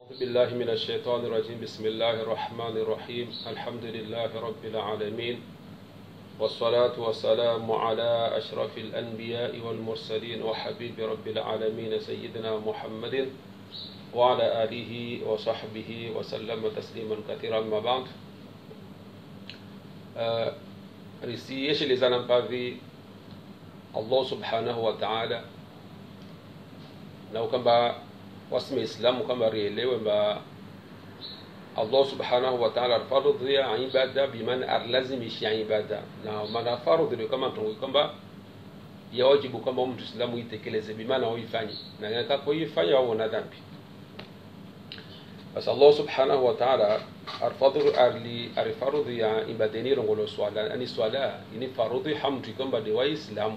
أعوذ بالله من الشيطان الرجيم بسم الله الرحمن الرحيم الحمد لله رب العالمين والصلاة والسلام على أشرف الأنبياء والمرسلين وحبيب رب العالمين سيدنا محمد وعلى آله وصحبه وسلم تسليما كثيرا ما بعد uh, risiyeshelezana mpavi allah subhanahu wa ta'ala na ukamba wasime islamu kamba rielewe mba allah subhanahu wa ta'ala arfarudhia ibada bimana arlazimisha ibada na mana farudhio kama tongo kamba yawajibu kamba mtu islamu itekeleze bimana uifanye na kakoifanya wawona dhambi basi allah subhanahu wa ta'ala arfadhuru arli arifarudhi ya ibadeni rongolo swala ani swala ini farudhi hamtu kwamba de waislamu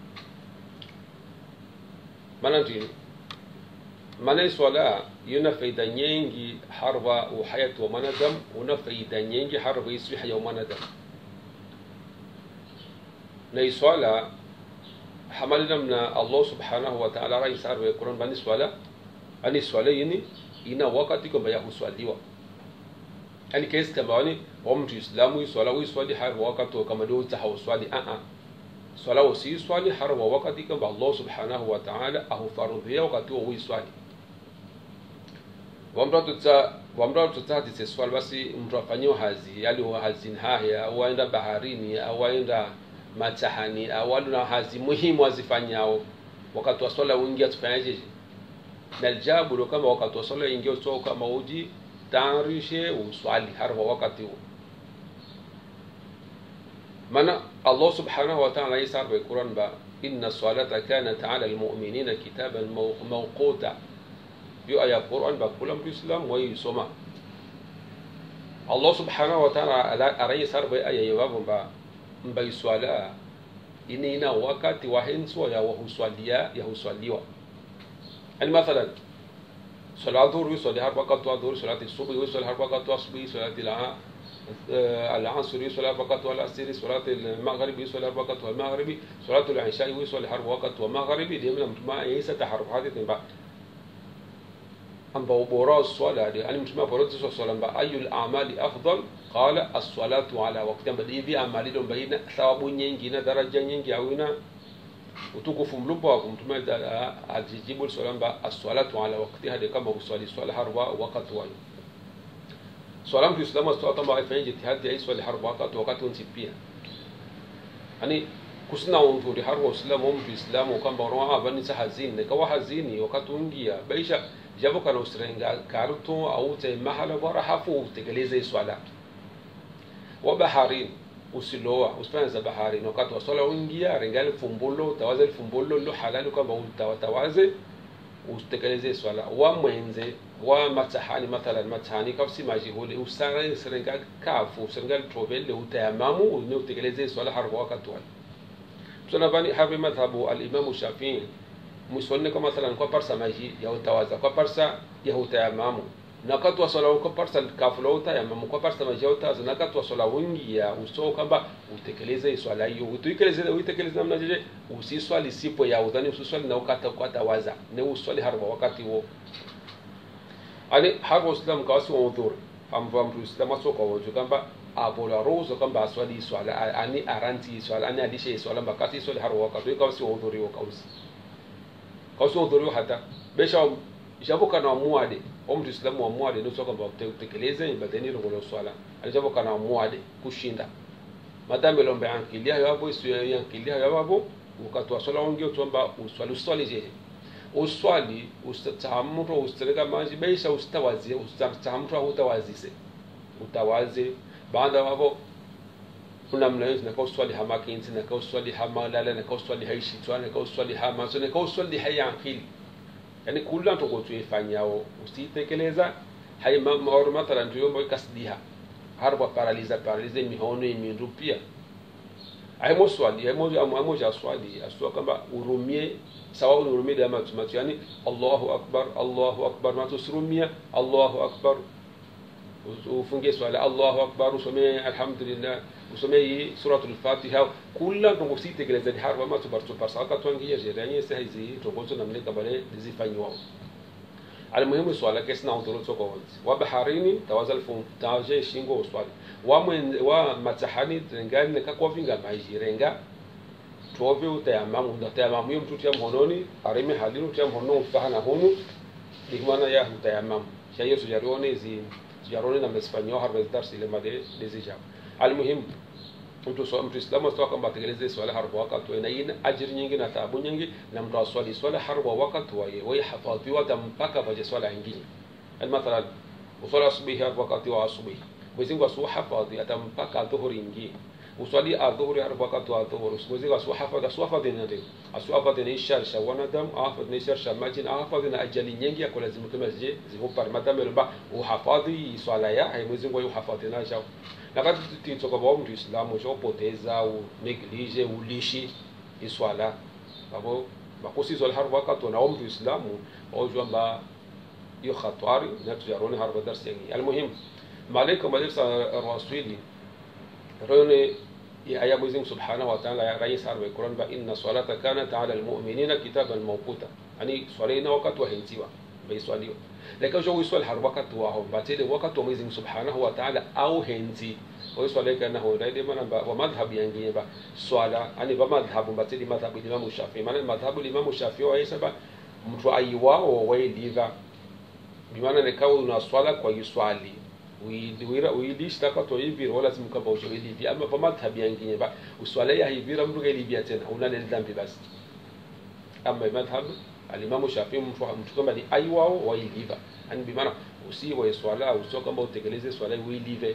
maana ndio maana swala yuna faida nyingi harwa uhayatu wa mwanadamu una faida nyingi harwa iswiha ya mwanadamu na swala hamali namna allah subhanahu wa ta'ala raisar wa quran bani swala ani swala yini ina wakati kwamba ya huswaliwa yani kesi kama wani wa mtu islamu swala uiswali har wakati kama ndio utahauswali a a swala usiswali har wa wakati kwamba Allah subhanahu wa ta'ala ahufarudhia wakati wa uiswali wamra tutsa wamra tutsa tise swali basi mtu afanyiwa hazi yali wa hazin haya au aenda baharini au aenda matahani au na hazi muhimu azifanyao wakati wa swala uingia tufanyaje na aljabu ndo kama wakati wa swala ingia utoka kama uji tayarishe uswali har wa wakati huo maana allah subhanahu wa ta'ala yasar wa quran ba inna salata kanat ala almu'minina kitaban mawquta hiyo aya quran ba kula muislam wa yusoma allah subhanahu wa ta'ala arayasar ba aya yababu ba mba swala inina wakati wa henswa ya wahuswalia ya huswaliwa yani mathalan صلاة الظهر يصلي أربع ركعات الظهر صلاة الصبح يصلي أربع ركعات الصبح صلاة العصر يصلي أربع ركعات العصر صلاة المغرب يصلي أربع ركعات المغرب صلاة العشاء يصلي أربع ركعات المغرب دي من ما يسا تحرف هذه تنبع أم بورا الصلاة دي أنا مش ما برد الصلاة أي الأعمال أفضل قال الصلاة على وقت بدي في أعمال دون بين ثواب ينجي درجة ينجي أوينا utukufu mlumba wa kumtumia ajijibu swala mba aswalatu ala waktiha de kama uswali swala harwa wakati wayo swala mtu islamu aswala kama afanye jitihadi ya swali harwa wakati wakati unti pia yani kusina undhuri harwa uislamu mtu islamu kamba roha bani sa hazini ne kawa hazini wakati ungia baisha jabo kana usrenga karto au te mahala bora hafu utekeleze swala wa baharini usiloa usifanye za bahari na wakati wa swala uingia rengali fumbulo utawaze fumbulo lo halali kwamba utawatawaze utekeleze swala wa mwenze wa matahani mathalan matahani kafsi majihuli usare serenga kafu serenga trovele utayamamu ne utekeleze swala harba wakati wale tuna bani harbi madhhabu al-imam Shafi'i musonne kwa mathalan kwa parsa maji ya utawaza kwa parsa ya utayamamu na wakati wa swala uko parsa kafula utayamamu kwa parsa maji ya utawaza na wakati wa swala wingi ya uso kwamba utekeleze swala hiyo utekeleze utekeleze namna jeje usiswali sipo ya udhani usiswali na ukata ukata waza ne uswali harba wakati huo ani harba uslam kawasi wa udhur amva mtu islam asoka wojo kwamba abola rozo kwamba aswali swala ani aranti swala ani alishe swala bakati swali harba wakati kawasi wa udhuri wa kawasi kawasi wa udhuri hata besha jaboka na muade wa mtu islamu wa muade ndio kwamba utekeleze ibadeni ngolo swala alijaboka na muade kushinda madame lombe yankilia yabo isu yankilia yabo wakati wa swala ongeo tuomba uswali uswali je uswali ustatamro ustereka maji beisha ustawazi ustatamro utawazise utawaze baada hapo kuna mnayo na kwa uswali hama kinzi na kwa uswali hama lala na kwa uswali haishi twana kwa uswali hama so na kwa uswali hayankili yani kula to gotu ifanyao usitekeleza hay maor mathalan ndio mbo kasdiha harba paraliza paralize mihono imindu pia aimo swali aimo aimo ja swali aswa kamba urumie sawa urumie da matu matu yani Allahu akbar Allahu akbar matu surumia Allahu akbar ufungie swala Allahu akbar usome alhamdulillah usome suratul fatiha kula ndo usitekeleza harba matu bartu parsaka twangia jeranye sahizi tokozo namleka bale zifanywa almuhimu swala kesi na udhuru tsoko wanzi wa baharini tawazal fum taje shingo uswali wa mwen wa matahani rengani ka kwa vinga maji renga tuove utayamamu ndo tayamamu yom tutia mhononi arime halinu tutia mhono ufahana hunu dikmana ya utayamamu shayo sujarione zi sujarione na mespanyo harbe darsi ile made dezija almuhimu mtu so mtu islamu astoka kwamba atekeleze swala harba wakati na ina ajiri nyingi na taabu nyingi na mtu aswali swala harba wakati wa yeye wewe hafadhiwa mpaka vaje swala nyingine mathalan uswali asubuhi harba wakati wa asubuhi Mwenyezi Mungu asuha hafadhi atampaka dhuhuri ingie uswali adhuhuri harba wakati wa dhuhuri Mwenyezi Mungu asuha hafadhi asuha hafadhi na ndio asuha hafadhi ni ishar sha wanadam hafadhi ni ishar sha majin hafadhi na ajali nyingi yako lazima kama zije zihupar madam lomba uhafadhi swala ya Mwenyezi Mungu yuhafadhi na shao na kati titoka kwa mtu Islamu chopoteza u neglige ulishi iswala babo bakosi swala harba wakati na mtu Islamu wajua mba hiyo khatari na tujarone harba darsi yangi almuhim malaika madarsa rasuli rone ya aya Mwenyezi Mungu Subhanahu wa Ta'ala ya rais harba Qur'an ba inna salata kanat ala almu'minina kitaban mawquta yani swala ina wakati wa henziwa baiswaliwa lakini jo wiswal har wakati wa ho batile wakati wa Mwenyezi Mungu Subhanahu wa Ta'ala au henzi wa swala kana ho daide mana ba wa madhhab yangi ba swala ani ba madhhab batile madhhab Imam Shafi'i maana madhhab Imam Shafi'i wa yasaba mtu aiwao wa liva bimaana ne kawa una swala kwa yuswali uidwira uidishi taka to hivi wala lazima kama ujo hivi ama ba madhhab yangi ba uswala ya hivi mtu hivi tena una dhambi basi ama madhhab alimamu Shafii mtu mtu kama ni ai wao wailiva yani bi maana usiwe swala usio kama utekeleze swala uilive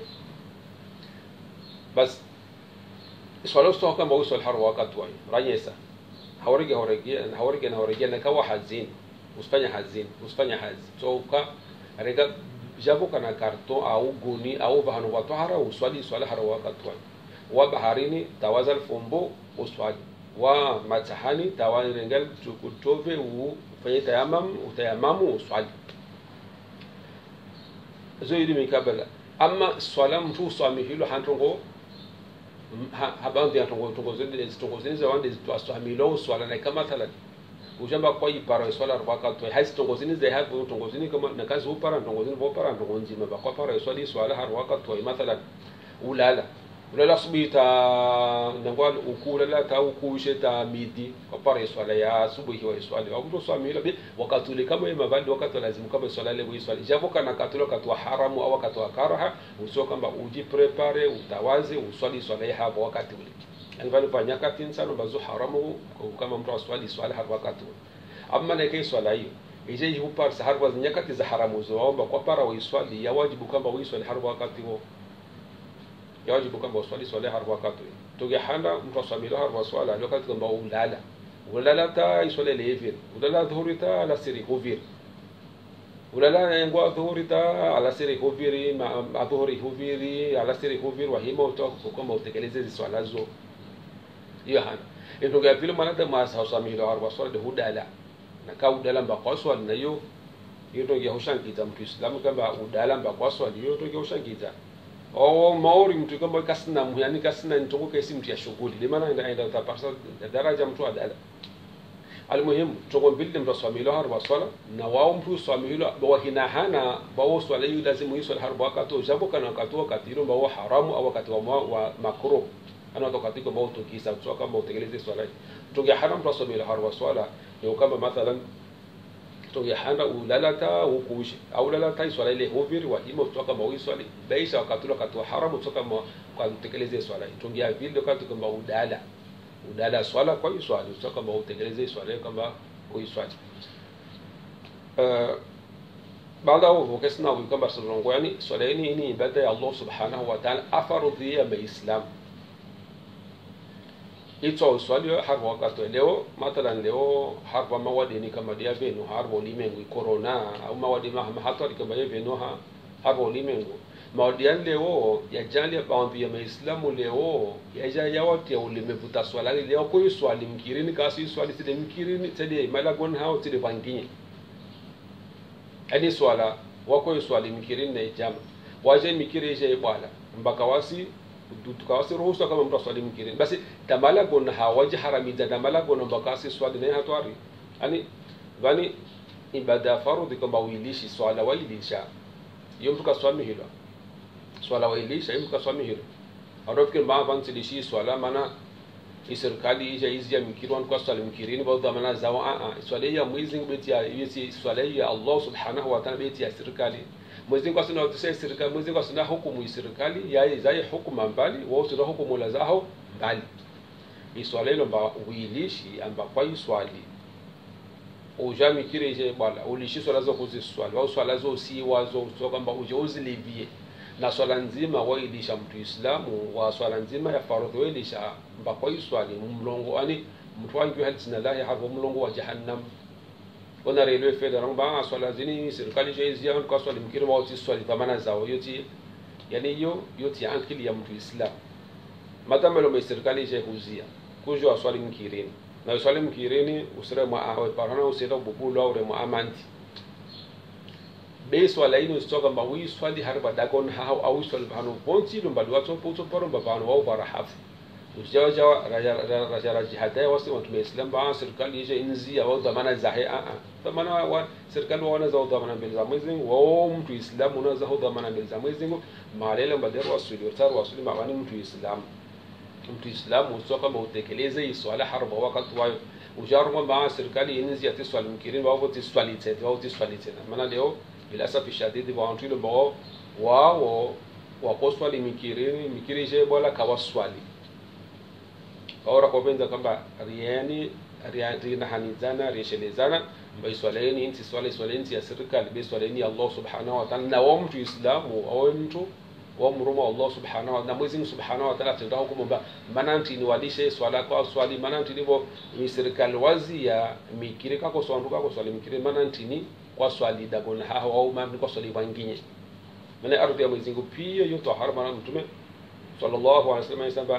bas swala usio kama usio har wakati wao rayesa hawarige hawarige hawarige na hawarige na kawa hazin usifanya hazin usifanya hazi so ka rega jabu kana karton au guni au bahanu watu hara uswali swala har wakati wao wa baharini tawazal fumbo uswali wa matahani tawani rengal tukutove u fanye tayamam utayamamu uswali zo ili mikabala amma swala mtu swami hilo hantongo habandi hantongo tongo zende tongo zende za wande to swami lo swala na kama thala ujamba kwa ipara swala rwaka to haisi tongo zende za hapo tongo zende kama na kazi upara tongo zende bo para tongo nzima ba kwa para swali swala har waka to mathalan ulala ulala subuhi ta nangwa uku ulala ta uku ishe ta midi kwa para swala ya asubuhi wa swali wa kuto swami ile wakati ule kama yema bali wakati lazima kama swala ile wa swali japo kana katolo wakati wa haramu au wakati wa karaha usio kama uji prepare utawaze uswali swala ya hapo wakati ule yani bali pa nyakati insano bazo haramu kama mtu aswali swala hapo wakati ule amma na kai swala hiyo ije yupar sahar wa nyakati za haramu zo omba kwa para wa swali ya wajibu kama wa swali hapo wakati huo yawajibu kwamba uswali swala har wakati tuge handa mtu aswamilo har waswala wakati kwamba ulala ulala ta iswala levir ulala dhuhuri ta ala siri huvir ulala yangwa dhuhuri ta ala siri huviri ma dhuhuri huviri ala siri huvir wa hima utoka kwamba utekeleze swala zo hiyo hana ntuge pili manada ma aswamilo har waswala de hudala na ka udala mba kwa swali na hiyo hiyo tuge hushangiza mtu islamu kwamba udala mba kwa swali hiyo tuge hushangiza o maori mtu kama kasina yani kasina ntongo kesi mtu ya shughuli limana enda enda utapasa daraja mtu adala almuhimu tongo mbili mtu swamilo har waswala na wao mtu swamilo wa hina hana bawo swala hiyo lazima hiyo swala har wakati jambo kana wakati wakati hilo bawo haramu au wakati wa, wa makruh ana wakati kwa bawo tukisa so kama utegeleze swala tongo haram mtu swamilo har waswala ni kama mathalan to ya handa ulalata ukuishi au lalata swala ile hoviri wa himo kutoka mawi swali baisha wakati wakati wa haramu kutoka kwa kutekeleza swala tungia vile wakati kama udala udala swala kwa hiyo swali kutoka kama utekeleze swala kama uiswali uh, baada ya ukesna wa kama sallallahu yani swala hii ni ibada ya Allah subhanahu wa ta'ala afarudhia maislam ito swali har wakati leo mathalan leo harba mawadi ni kama dia venu harba ulimwengu corona au mawadi ma hatari kama venu ha harba ulimwengu mawadi leo ya jali baadhi ya maislamu leo ya ja ya watu ya ulimevuta swala leo kwa swali mkirini kasi swali sile mkirini tede malagon hao tede banginyi ani swala wako swali mkirini na jama waje mikiri je bwala mpaka wasi tukawasi ruhusa kama mtu aswali mkirini basi damala gona hawaji haramiza damala gona mbakasi swali naye hatwari ani vani ibada ya fardhi kwamba uilishi swala wailisha iyo mtu kaswamihilwa swala wailisha iyo mtu kaswamihilwa arofikiri mbaa vantsilishi swala mana iserikali ija izi ya mikirwan kwa swala mikirini ba dhamana zao a a swala ya mwezi beti ya yesi swala ya Allah subhanahu wa ta'ala beti ya serikali mwezi kwa sina watu serikali mwezi kwa sina hukumu serikali ya zai hukumu mbali wao sina hukumu la zao mbali iswala ilo mba uilishi amba kwa iswali uja mikire je bala ulishi swala zo kuziswali au swala zo si wazo so kwamba uje uzilivie na swala nzima wailisha mtu islamu wa swala nzima ya faradhi wailisha mba kwa iswali mlongo ani mtu wangi hal sina lahi hapo mlongo wa jahannam ona railway fedha ramba swala zini serikali je izia kwa swali mkire wa swali dhamana zao yoti yani hiyo yoti akili ya mtu islamu matamelo me serikali je huzia kujo aswali mkirini na uswali mkirini usire mwa awe parana usira bubulo aure mwa amanti be swala ino stoka mba wi swali harba dagon ha au swali bano bonti lo mbali wato poto poro mba bano wao bara hafu ujawa jawa raja raja raja hada wasi watu me islam ba serikali je inzi au dhamana zahe a a dhamana wa serikali wana za dhamana mbele za mwezi wao mtu islam una za dhamana mbele za mwezi malele mbadero wasuli utaru wasuli mabani mtu islam mtu islamu sio kama utekeleze swala harba wakati wayo ujaruma maa serikali inzi ati swali mkirini wao ti swali tena wao ti swali tena maana leo bila safi shadidi wa watu ile bao wao wako swali mikirini mikiri je bola kawa swali kaora kwa benza kwamba riani riani na hanizana rishelezana mbai swaleni inti swali swaleni ya serikali be swaleni Allah subhanahu wa ta'ala na wa mtu islamu au mtu wamruma Allah subhanahu wa na Mwenyezi Mungu subhanahu wa ta'ala atenda hukumu ba mananti ni walishe swala kwa swali mananti nibo ni serikali wazi ya mikire kako swandu kako swali mikire mananti ni kwa swali dagon ha au mamni kwa swali wangine mana ardhi ya Mwenyezi Mungu pia yoto harama mtume sallallahu alaihi wasallam yasema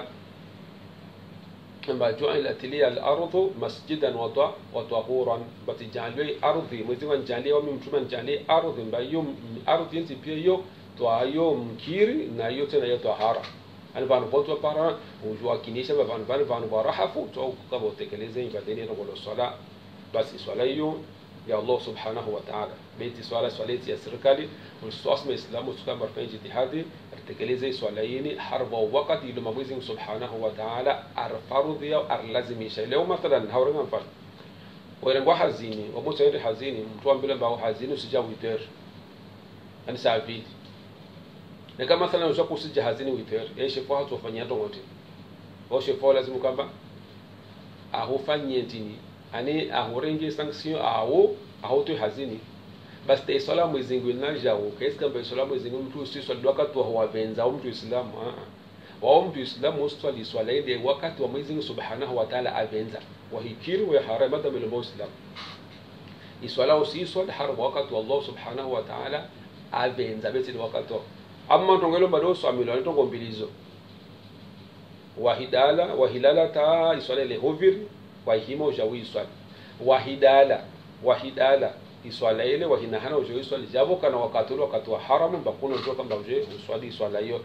amba ju'ilat liya al-ardu masjidan wa tahuran batijalwe ardhi Mwenyezi Mungu anjalie wa mtume anjalie ardhi mbayo ardhi nti pia yo twayo mkiri na yo tena yo tahara ani vanhu vo para ujuwakinisha va vanhu vani vanhu va rahafu twa kava utekeleze ibadeni ya ngolo swala basi swala hiyo ya Allah subhanahu wa ta'ala beti swala swala ya serikali uliswasma islamu tukamba fanya jitihadi atekeleze swala hili harba wakati ile Mwenyezi subhanahu wa ta'ala arfarudhi au arlazimisha leo mathalan haurenga mfano werengwa hazini wamoja ende hazini mtu ambile mbao hazini usijawiter ani saa vili na kama mathalan usha kusija hazini witer yeye shefu hatu wafanyia tongote wao shefu lazima kwamba ahufanyie tini ani ahurenge sanction awo ahoto hazini basi te swala mwezi ngwi na jawo kesi kamba swala mwezi ngwi mtu usi swali wakati wa wabenza au mtu islamu a wao mtu islamu uswali swala ile wakati wa mwezi subhanahu wa ta'ala abenza wa hikiri wa haram hata bila muslim iswala usi swali haram wakati wa Allah subhanahu wa ta'ala abenza beti wakati amma tongelo bado swamilo ni tongo mbilizo wahidala wahilala ta iswala ile hoviri wahima ujawi iswali wahidala wahidala iswala ile wahinahana ujawi iswali jabo kana wakati ule wakati wa haramu bakuna ujo kamba uje uswali iswala hiyo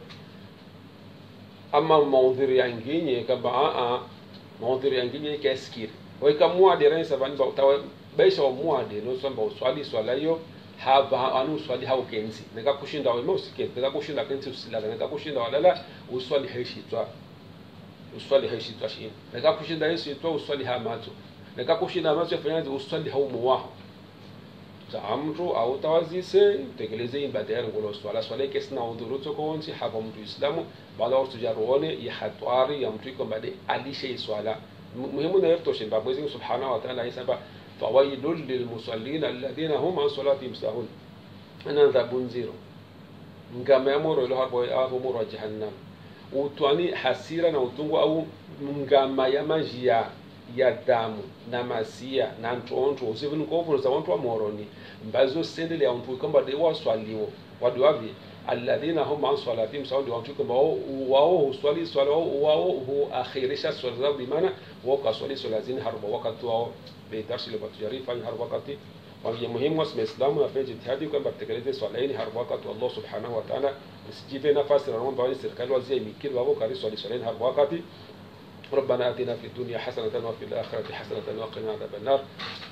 ama maudhiri yanginye kamba a a maudhiri yanginye keskiri weka muade rensa bani ba utawe baisha wa muade no samba uswali iswala hiyo hava anu uswali hau kenzi nika kushinda wa mo siket nika kushinda kenzi usilaga nika kushinda walala uswali haishitwa uswali haishitwa shi nika kushinda haishitwa uswali hamato nika kushinda hamato yafanyaje uswali hau muwaho ta mtu au tawazise tekeleze ibada ya ngolo swala swala kesi na udhuru toko wonsi hapa mtu islamu bala watu jaruone ya hatwari ya mtu iko bade alishe swala muhimu na yerto shimba mwezi subhanahu wa ta'ala yasaba fawailul lilmusallin alladhina hum an salatihim sahun ana dhabun zero ngama ya moro ilo hapo hapo moro wa jahannam utwani hasira na utungu au ngama ya majia ya damu na masia na ntonto usivini kovuza wantu wa moroni mbazo sendele ya mtu kamba de waswaliwo wadiwavi alladhina hum an salatihim sahun wantu kamba wao uswali swala wao hu akhirisha swala zao bimana wao kaswali swala zini harba wakati wao بيدرس اللي بتجاري فاني هر وقتي وهي مهم واسم الاسلام وفي جهادي كما بتكلم سؤالين هر وقت والله سبحانه وتعالى مسجد نفس رمضان بعد سركال وزي ميكيل وابو كاري سؤال سؤالين هر وقتي ربنا اتنا في الدنيا حسنه وفي الاخره حسنه وقنا عذاب النار